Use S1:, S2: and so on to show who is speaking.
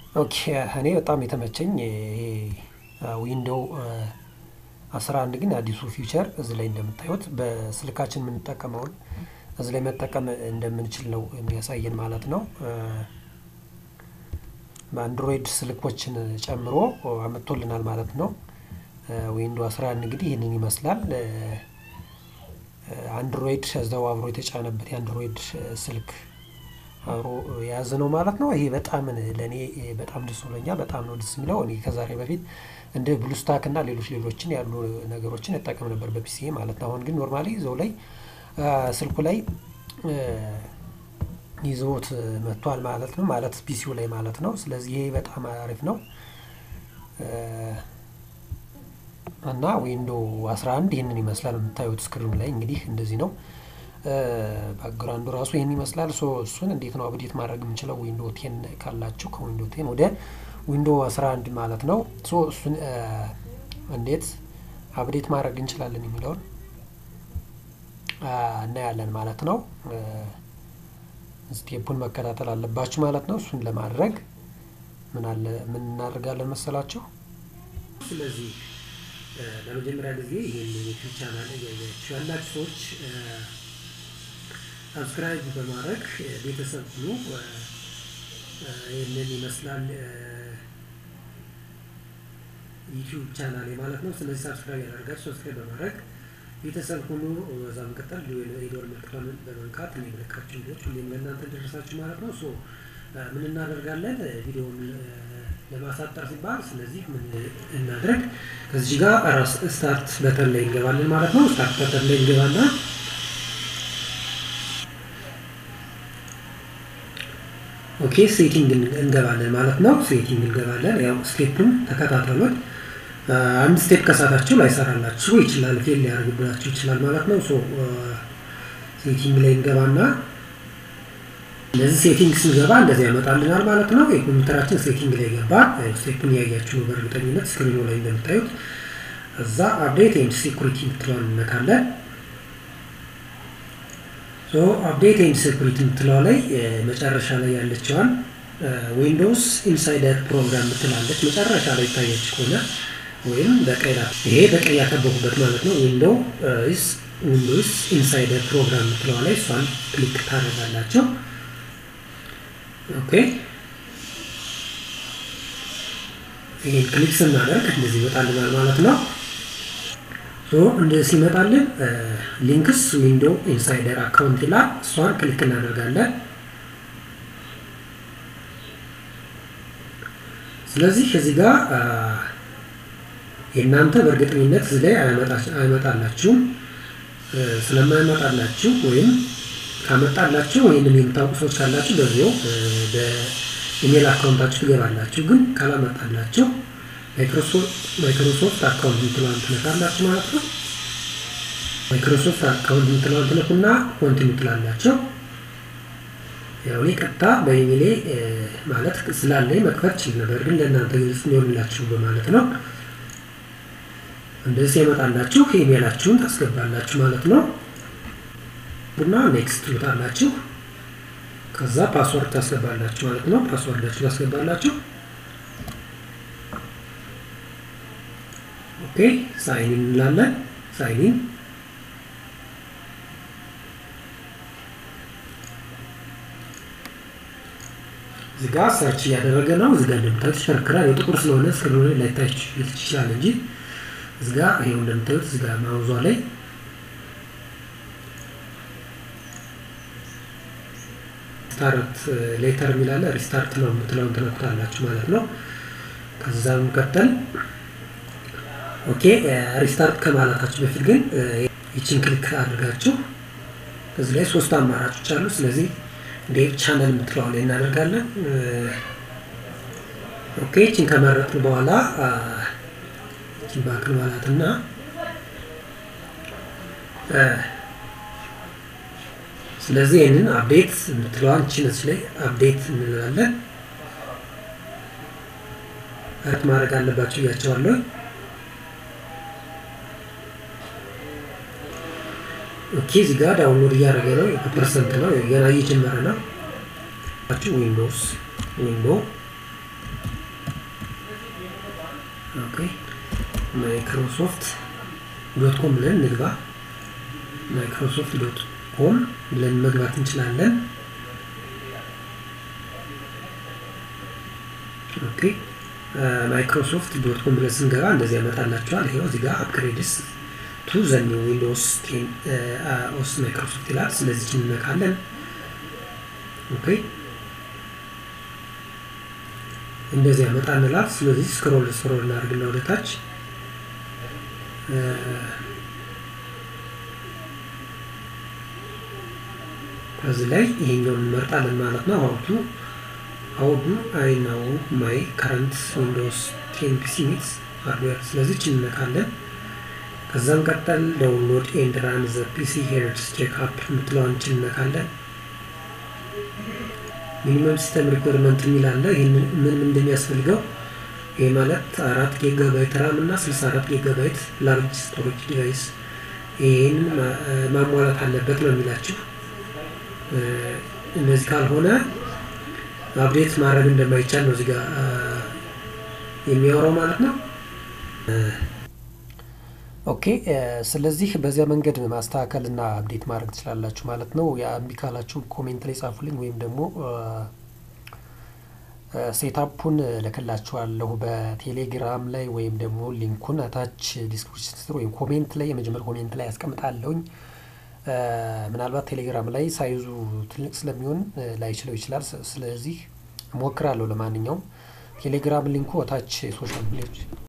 S1: ኦኬ እኔ በጣም የተመቸኝ ይሄ ዊንዶው አስራ አንድ ግን አዲሱ ፊውቸር እዚህ ላይ እንደምታዩት በስልካችን የምንጠቀመውን እዚህ ላይ መጠቀም እንደምንችል ነው የሚያሳየን ማለት ነው። በአንድሮይድ ስልኮችን ጨምሮ አመጥቶልናል ማለት ነው። ዊንዶ 11 እንግዲህ ይህንን ይመስላል። አንድሮይድ እዛው አብሮ የተጫነበት የአንድሮይድ ስልክ አብሮ የያዘ ነው ማለት ነው። ይሄ በጣም ለእኔ በጣም ደስ ብሎኛል። በጣም ነው ደስ የሚለው። እኔ ከዛሬ በፊት እንደ ብሉስታክ እና ሌሎች ሌሎችን ያሉ ነገሮችን እጠቀም ነበር በፒሲ ማለት ነው። አሁን ግን ኖርማሊ እዛው ላይ ስልኩ ላይ ይዘውት መጥቷል ማለት ነው። ማለት ፒሲው ላይ ማለት ነው። ስለዚህ ይሄ በጣም አሪፍ ነው እና ዊንዶ 11 ይህንን ይመስላል የምታዩት ስክሪኑ ላይ እንግዲህ እንደዚህ ነው። ባክግራውንዱ ራሱ ይህን ይመስላል። ሶ እሱን እንዴት ነው አብዴት ማድረግ የምንችለው? ዊንዶ ቴን ካላችሁ ከዊንዶ ቴን ወደ ዊንዶ 11 ማለት ነው። ሶ እሱን እንዴት አብዴት ማድረግ እንችላለን የሚለውን እናያለን ማለት ነው። ስቴፑን መከታተል አለባችሁ ማለት ነው። እሱን ለማድረግ ምን አለ ምን እናደርጋለን መሰላችሁ? ስለዚህ ለመጀመሪያ ጊዜ ይህን ዩቲዩብ ቻናል እያያችሁ ያላችሁ ሰዎች ሰብስክራይብ በማድረግ ቤተሰብ ሁኑ። ይህንን ይመስላል ዩቲዩብ ቻናል ማለት ነው። ስለዚህ ሰብስክራይብ ያደርጋችሁ ሰብስክራይብ በማድረግ ቤተሰብ ሁኑ። በዛ መቀጠል የዶር ምልክቷን በመንካት የሚመለካቸው ቪዲዮች ሁሌም ለእናንተ ደረሳችሁ ማለት ነው። ሶ ምን እናደርጋለን ቪዲዮውን ለማሳጠር ሲባል ስለዚህ ምን እናድርግ ከዚህ ጋር ራስ ስታርት በተን ላይ እንገባለን ማለት ነው። ስታርት በተን ላይ እንገባና ኦኬ ሴቲንግ እንገባለን ማለት ነው። ሴቲንግ እንገባለን። ያው ስቴፑን ተከታተሉት። አንድ ስቴፕ ከሳታችሁ ላይሰራላችሁ ይችላል፣ ፌል ሊያደርግባችሁ ይችላል ማለት ነው። ሶ ሴቲንግ ላይ እንገባና እንደዚህ ሴቲንግ ስንገባ እንደዚህ ያመጣልናል ማለት ነው። የኮምፒውተራችን ሴቲንግ ላይ ገባ። ስቴፑን ያያችሁ ነው በእርግጠኝነት ስክሪኑ ላይ እንደምታዩት። እዛ አፕዴት ኤንድ ሴኩሪቲ የምትለዋን እንነካለን። ሶ አፕዴት ኤንድ ሴኩሪቲ የምትለዋ ላይ መጨረሻ ላይ ያለችዋን ዊንዶውስ ኢንሳይደር ፕሮግራም ምትላለች መጨረሻ ላይ ይታያችሁ ከሆነ ወይም በቀይ ይሄ በቀይ ያከበኩበት ማለት ነው። ዊንዶው ዊንዶውስ ኢንሳይደር ፕሮግራም ምትለዋ ላይ እሷን ክሊክ ታደርጋላቸው። ኦኬ ይህን ክሊክ ስናደርግ እንደዚህ ይመጣልናል ማለት ነው። እንደዚህ ሲመጣልን ሊንክስ ዊንዶው ኢንሳይደር አካውንት ይላል። እሷን ክሊክ እናደርጋለን። ስለዚህ እዚህ ጋር የእናንተ በእርግጠኝነት እዚህ ላይ አይመጣላችሁም። ስለማይመጣላችሁ ወይም ካመጣላችሁ ወይንም የምታውቁ ሰዎች ካላችሁ በዚያው በኢሜል አካውንታችሁ ትገባላችሁ። ግን ካላመጣላችሁ ማይክሮሶፍት አካውንት የምትለዋን ትነካላችሁ ማለት ነው። ማይክሮሶፍት አካውንት የምትለዋን ትነኩና ኮንቲኒ ትላላቸው። ያው እኔ ቀጥታ በኢሜሌ ማለት ስላለኝ መክፈት ችል ነበር፣ ግን ለእናንተ ግልጽ ሊሆንላችሁ በማለት ነው። እንደዚህ ያመጣላችሁ ኢሜላችሁን ታስገባላችሁ ማለት ነው። ቡና ኔክስት ትሉታላችሁ። ከዛ ፓስወርድ ታስገባላችሁ ማለት ነው። ፓስወርዳችሁ ታስገባላችሁ። ኦኬ ሳይኒን እንላለን። ሳይኒን እዚህ ጋር ሰርች እያደረገ ነው። እዚህ ጋር እንደምታዩት ይሽከረከራል። የጥቁር ስለሆነ ስክሪኑ ላይ ላይታይ ይችላል እንጂ እዚህ ጋር ይሄው እንደምታዩት እዚህ ጋር ማውዟ ላይ ስታርት ሌተር የሚላለ ሪስታርት ነው የምትለውን ትነኩታላችሁ ማለት ነው። ከዛ መቀጠል ኦኬ ሪስታርት ከማለታችሁ በፊት ግን ይችን ክሊክ አድርጋችሁ እዚህ ላይ ሶስት አማራጮች አሉ። ስለዚህ ዴቭ ቻነል የምትለዋ ላይ እናደርጋለን። ኦኬ ይችን ከመረጥን በኋላ ይችን ባክን ማለትና ስለዚህ ይህንን አፕዴት የምትለዋን ችነች ላይ አፕዴት እንላለን። እረት ማድረግ አለባቸው እያቸዋለሁ። ኦኬ እዚህ ጋር ዳውንሎድ እያደረገ ነው። በፐርሰንት ነው ገና እየጀመረ ነው። ዊንዶውስ ዊንዶ ኦኬ ማይክሮሶፍት ዶት ኮም ብለን እንግባ። ማይክሮሶፍት ዶት ኮም ብለን መግባት እንችላለን። ኦኬ ማይክሮሶፍት ዶት ኮም ብለን ስንገባ እንደዚህ ያመጣላቸዋል። ይኸው እዚህ ጋር አፕግሬድስ ቱ ዘ ኒው ዊንዶውስ ቴን ኦስ ማይክሮሶፍት ይላል። ስለዚህ እንነካለን። ኦኬ እንደዚህ ያመጣልናል። ስለዚህ ስክሮል ስክሮል እናደርግና ወደ ታች ከዚህ ላይ ይሄኛውን እንመርጣለን ማለት ነው። ሀውቱ ሀውዱ አይ ናው ማይ ከረንት ዊንዶውስ ቴን ፒሲ ሚትስ ሃርድዌር ስለዚህ እንነካለን። ከዛም ቀጠል ዳውንሎድ ኤንድ ራን ዘ ፒሲ ሄርስ ቼክ አፕ የምትለዋን እንነካለን። ሚኒመም ሲስተም ሪኳርመንት የሚል አለ። ይህን ምን እንደሚያስፈልገው ይህ ማለት አራት ጊጋባይት ራም እና ስልሳ አራት ጊጋባይት ላርጅ ስቶሬጅ ዲቫይስ ይህንን ማሟላት አለበት ነው የሚላችሁ። እነዚህ ካልሆነ አፕዴት ማድረግ እንደማይቻል ነው እዚጋ የሚያወራው ማለት ነው። ኦኬ ስለዚህ በዚያ መንገድ ማስተካከል እና አፕዴት ማድረግ ትችላላችሁ ማለት ነው። እምቢ ካላችሁ ኮሜንት ላይ ጻፉልኝ ወይም ደግሞ ሴታፑን እልክላችኋለሁ በቴሌግራም ላይ ወይም ደግሞ ሊንኩን አታች ዲስክሪፕሽን ስር ወይም ኮሜንት ላይ የመጀመሪያ ኮሜንት ላይ ያስቀምጣለሁኝ። ምናልባት ቴሌግራም ላይ ሳይዙ ትልቅ ስለሚሆን ላይችለው ይችላል። ስለዚህ እሞክራለሁ። ለማንኛውም ቴሌግራም ሊንኩ ታች ሶሻል ሚዲያዎች